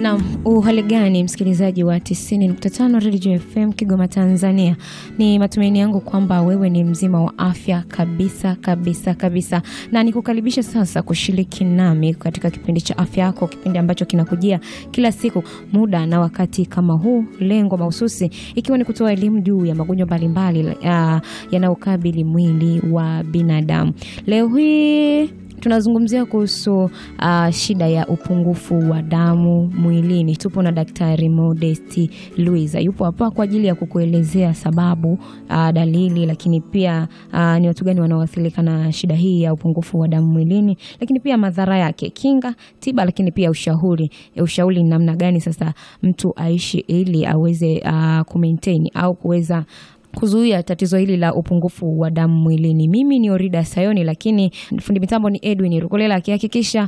Naam, uhali gani msikilizaji wa 90.5 Radio FM Kigoma Tanzania. Ni matumaini yangu kwamba wewe ni mzima wa afya kabisa kabisa kabisa, na nikukaribisha sasa kushiriki nami katika kipindi cha afya yako, kipindi ambacho kinakujia kila siku muda na wakati kama huu, lengo mahususi ikiwa ni kutoa elimu juu ya magonjwa mbalimbali yanayokabili mwili wa binadamu. Leo hii tunazungumzia kuhusu uh, shida ya upungufu wa damu mwilini. Tupo na Daktari Modesti Luiza, yupo hapa kwa ajili ya kukuelezea sababu, uh, dalili, lakini pia uh, ni watu gani wanaoathirika na shida hii ya upungufu wa damu mwilini, lakini pia madhara yake, kinga, tiba, lakini pia ushauri. Ushauri ni namna gani sasa mtu aishi ili aweze uh, kumaintain au kuweza kuzuia tatizo hili la upungufu wa damu mwilini. Mimi ni Orida Sayoni, lakini fundi mitambo ni Edwin Rukolela akihakikisha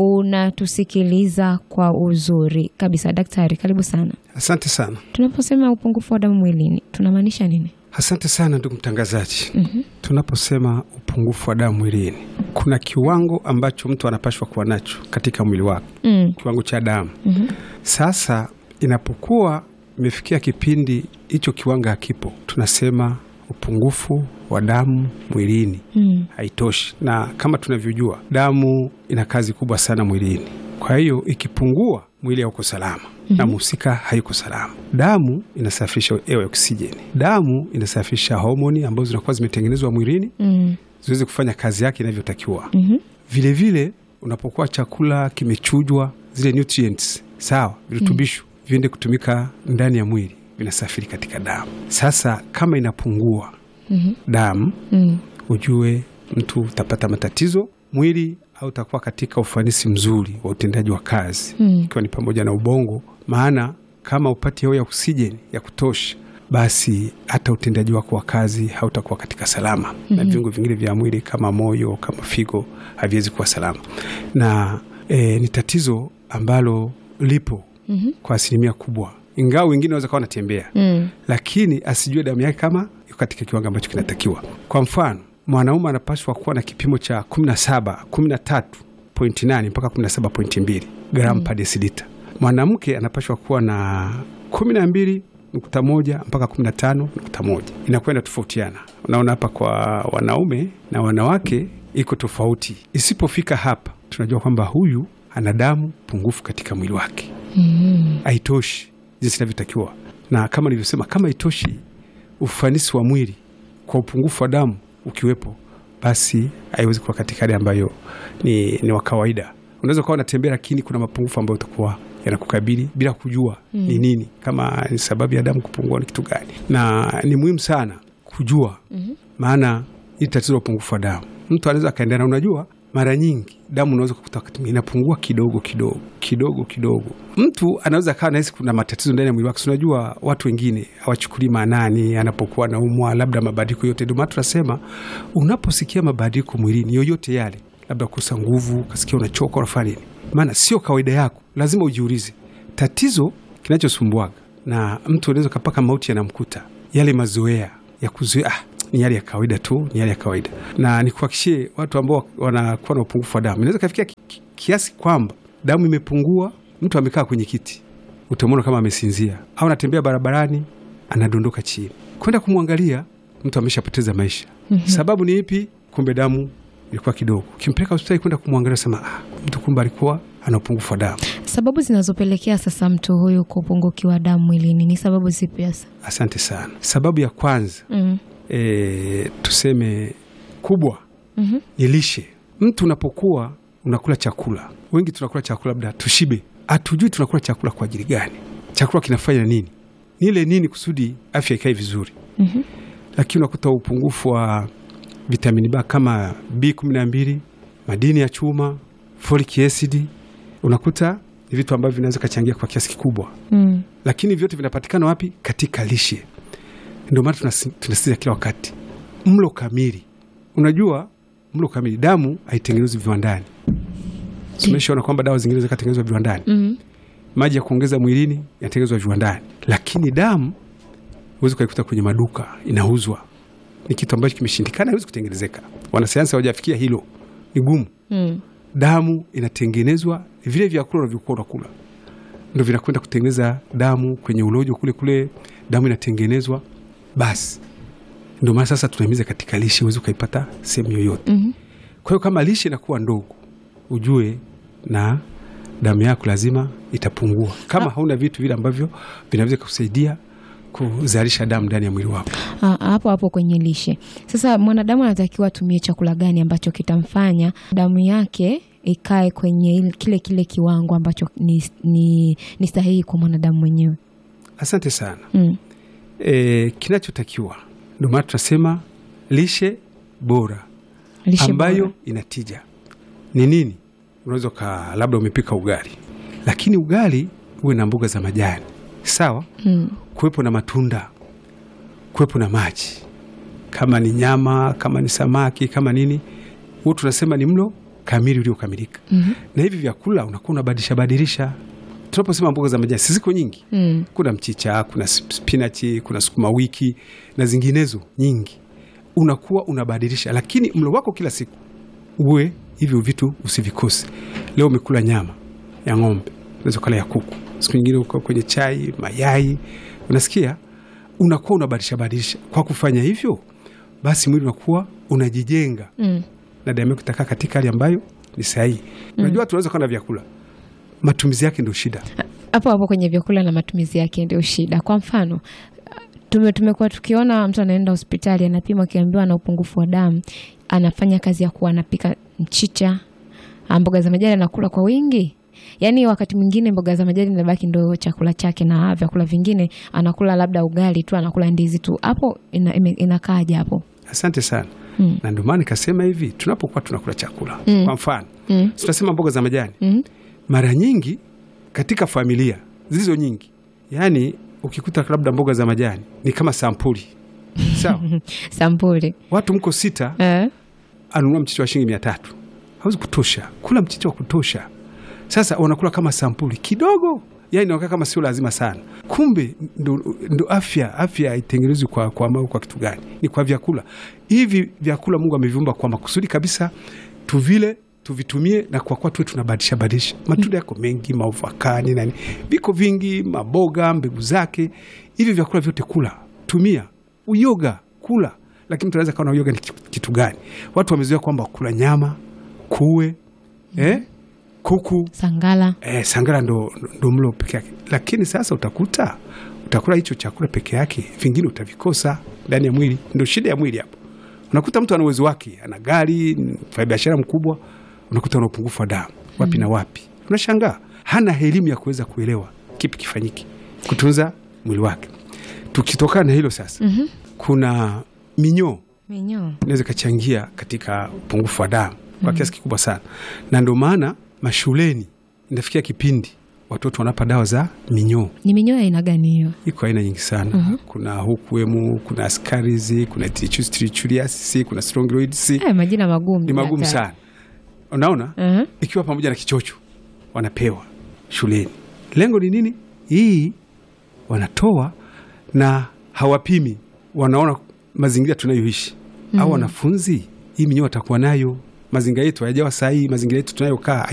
unatusikiliza kwa uzuri kabisa. Daktari, karibu sana. Asante sana. Tunaposema upungufu wa damu mwilini tunamaanisha nini? Asante sana ndugu mtangazaji. Mhm. Tunaposema upungufu wa damu mwilini, kuna kiwango ambacho mtu anapashwa kuwa nacho katika mwili wake, Mm. kiwango cha damu. Mhm. Sasa inapokuwa imefikia kipindi hicho kiwango hakipo, tunasema upungufu wa damu mwilini Mm. haitoshi, na kama tunavyojua damu ina kazi kubwa sana mwilini. Kwa hiyo ikipungua, mwili hauko salama na mhusika hayuko salama. Damu inasafisha hewa ya oksijeni, damu inasafisha homoni ambazo zinakuwa zimetengenezwa mwilini Mm. ziweze kufanya kazi yake inavyotakiwa. Mhm. Vilevile unapokuwa chakula kimechujwa, zile nutrients sawa, virutubisho viende kutumika ndani ya mwili, vinasafiri katika damu. Sasa kama inapungua Mhm. damu Mm. ujue mtu utapata matatizo mwili au utakuwa katika ufanisi mzuri wa utendaji wa kazi Mm. ikiwa ni pamoja na ubongo. Maana kama upati hewa ya oksijeni ya kutosha, basi hata utendaji wako wa kazi hautakuwa katika salama na viungo vingine vya mwili kama moyo, kama figo haviwezi kuwa salama, na e, ni tatizo ambalo lipo Mhm. kwa asilimia kubwa, ingawa wengine wanaweza kawa wanatembea Mm. lakini asijue damu yake kama iko katika kiwango ambacho kinatakiwa. Kwa mfano, mwanaume anapaswa kuwa na kipimo cha 17 13.8 mpaka 17.2 gramu per deciliter. Mwanamke anapaswa kuwa na 12.1 mpaka 15.1. Inakwenda tofautiana. Unaona hapa kwa wanaume na wanawake iko tofauti. Isipofika hapa, tunajua kwamba huyu ana damu pungufu katika mwili wake Mm. haitoshi jinsi inavyotakiwa, na kama nilivyosema, kama haitoshi ufanisi wa mwili kwa upungufu wa damu ukiwepo, basi haiwezi kuwa katika hali ambayo ni, ni wa kawaida. Unaweza ukawa unatembea, lakini kuna mapungufu ambayo utakuwa yanakukabili bila kujua ni nini, kama ni sababu ya damu kupungua ni kitu gani, na ni muhimu sana kujua maana hii tatizo la upungufu wa damu mtu anaweza akaendelea, na unajua mara nyingi damu unaweza kukuta wakati mwingine inapungua kidogo kidogo kidogo kidogo. Mtu anaweza akawa nahisi kuna matatizo ndani ya mwili wake. Si Unajua watu wengine hawachukulii maanani anapokuwa naumwa, labda mabadiliko yote. Ndio maana tunasema unaposikia mabadiliko mwilini yoyote yale, labda kukosa nguvu, ukasikia unachoka, unafanya nini, maana sio kawaida yako, lazima ujiulize tatizo kinachosumbuaga, na mtu anaweza kapaka mauti yanamkuta yale mazoea ya kuzoea ah, ni hali ya kawaida tu, ni hali ya kawaida. Na nikuhakikishie watu ambao wanakuwa na upungufu wa damu, inaweza kafikia ki- ki- kiasi kwamba damu imepungua, mtu amekaa kwenye kiti, utamwona kama amesinzia, au anatembea barabarani, anadondoka chini. Kwenda kumwangalia, mtu ameshapoteza maisha. Sababu ni ipi? Kumbe damu ilikuwa kidogo. Ukimpeleka hospitali kwenda kumwangalia, sema ah, mtu kumbe alikuwa ana upungufu wa damu. Sababu zinazopelekea sasa mtu huyu kupungukiwa damu mwilini ni sababu zipi hasa? Asante sana. Sababu ya kwanza Mm. e, tuseme kubwa Mhm. ni lishe. Mtu unapokuwa unakula chakula, wengi tunakula chakula labda tushibe, hatujui tunakula chakula kwa ajili gani, chakula kinafanya nini, nile nini kusudi afya ikae vizuri. Mhm. Lakini unakuta upungufu wa vitamini B kama B12, madini ya chuma, folic acid, unakuta ni vitu ambavyo vinaweza kachangia kwa kiasi kikubwa Mm. lakini vyote vinapatikana wapi? Katika lishe. Ndio maana tunasi- tunasisitiza kila wakati mlo kamili. Unajua mlo kamili, damu haitengenezwi viwandani. Tumeshaona kwamba dawa zingine zikatengenezwa viwandani, Mm. maji ya kuongeza mwilini yanatengenezwa viwandani, lakini damu huwezi ukaikuta kwenye maduka inauzwa. Ni kitu ambacho kimeshindikana, haiwezi kutengenezeka. Wanasayansi hawajafikia hilo, ni gumu. Mm. Damu inatengenezwa vile vyakula unavyokuwa unakula ndo vinakwenda kutengeneza damu kwenye ulojo kule kule, damu inatengenezwa. Basi ndio maana sasa tunahimiza katika lishe, huwezi ukaipata sehemu yoyote. Mhm. Kwa hiyo kama lishe inakuwa ndogo, ujue na damu yako lazima itapungua, kama hauna vitu vile ambavyo vinaweza kusaidia kuzalisha damu ndani ya mwili wako. Ah, hapo hapo kwenye lishe sasa, mwanadamu anatakiwa atumie chakula gani ambacho kitamfanya damu yake ikae kwenye il- kile kile kiwango ambacho ni, ni, ni sahihi kwa mwanadamu mwenyewe? Asante sana. Mm. E, kinachotakiwa ndio maana tunasema lishe bora Lishe ambayo bora. inatija ni nini? Unaweza ka labda umepika ugali, lakini ugali uwe na mboga za majani sawa, Mm. kuwepo na matunda, kuwepo na maji, kama ni nyama, kama ni samaki, kama nini, huo tunasema ni mlo kamili uliokamilika. Mhm. Na hivi vyakula unakuwa unabadilisha badilisha. Tunaposema mboga za majani, si ziko nyingi Mm. kuna mchicha, kuna spinachi, kuna sukuma wiki na zinginezo nyingi. Unakuwa unabadilisha, lakini mlo wako kila siku uwe hivyo vitu usivikose. Leo umekula nyama ya ng'ombe, unaweza kula ya kuku, siku nyingine uko kwenye chai, mayai, unasikia, unakuwa unabadilisha badilisha. Kwa kufanya hivyo, basi mwili unakuwa unajijenga Mm. na damu yako itakaa katika hali ambayo ni sahihi. Unajua, tunaweza kuwa na vyakula, matumizi yake ndio shida. hapo hapo kwenye vyakula na matumizi yake ndio shida. Kwa mfano tume, tumekuwa tukiona mtu anaenda hospitali anapima, akiambiwa ana upungufu wa damu, anafanya kazi ya kuwa anapika mchicha, ah, mboga za majani anakula kwa wingi. Yaani wakati mwingine mboga za majani inabaki ndo chakula chake, na vyakula vingine anakula labda ugali tu, anakula ndizi tu. Hapo ina, ime- inakaaje hapo? Asante sana. Mm. na ndio maana nikasema hivi, tunapokuwa tunakula chakula Mm. kwa mfano Mm. si tunasema mboga za majani, Mm. mara nyingi katika familia zilizo nyingi, yaani ukikuta labda mboga za majani ni kama sampuli sawa, Sampuli watu mko sita, eh? anunua mchicha wa shilingi mia tatu hawezi kutosha kula mchicha wa kutosha. Sasa wanakula kama sampuli kidogo, yani inaonekana kama sio lazima sana, kumbe ndo, ndo afya. Afya haitengenezwi kwa, kwa, kwa, kwa kitu gani? Ni kwa vyakula hivi. Vyakula Mungu ameviumba kwa makusudi kabisa, tuvile tuvitumie, na kwa kuwa tuwe tunabadilisha badilisha. Matunda yako mengi, maovakani nani, viko vingi, maboga, mbegu zake, hivi vyakula vyote kula, tumia. Uyoga kula, lakini mtu anaweza kaona uyoga ni kitu gani? Watu wamezoea kwamba kula nyama, kuwe eh, kuku Sangala Eh, sangara ndo, ndo mlo peke yake, lakini sasa utakuta utakula hicho chakula peke yake, vingine utavikosa ndani ya mwili. Ndo shida ya mwili hapo. Unakuta mtu ana uwezo wake, ana gari, mfanya biashara mkubwa, unakuta ana upungufu wa damu wapi na wapi. Unashangaa hana elimu ya kuweza kuelewa kipi kifanyike kutunza mwili wake. Tukitokana na hilo sasa, Mhm. kuna minyoo minyoo inaweza ikachangia katika upungufu wa damu kwa kiasi kikubwa sana, na ndio maana mashuleni inafikia kipindi watoto wanapa dawa za minyoo. ni minyoo ya aina gani hiyo? Iko aina nyingi sana kuna hukuemu, kuna askarizi, kuna trichuliasis, kuna strongyloids. Eh, majina magumu Ni magumu hatari. sana, unaona Mhm. ikiwa pamoja na kichocho wanapewa shuleni. Lengo ni nini? Hii wanatoa na hawapimi, wanaona mazingira tunayoishi au wanafunzi, hii minyoo watakuwa nayo. Mazingira yetu hayajawa sahihi, mazingira yetu tunayokaa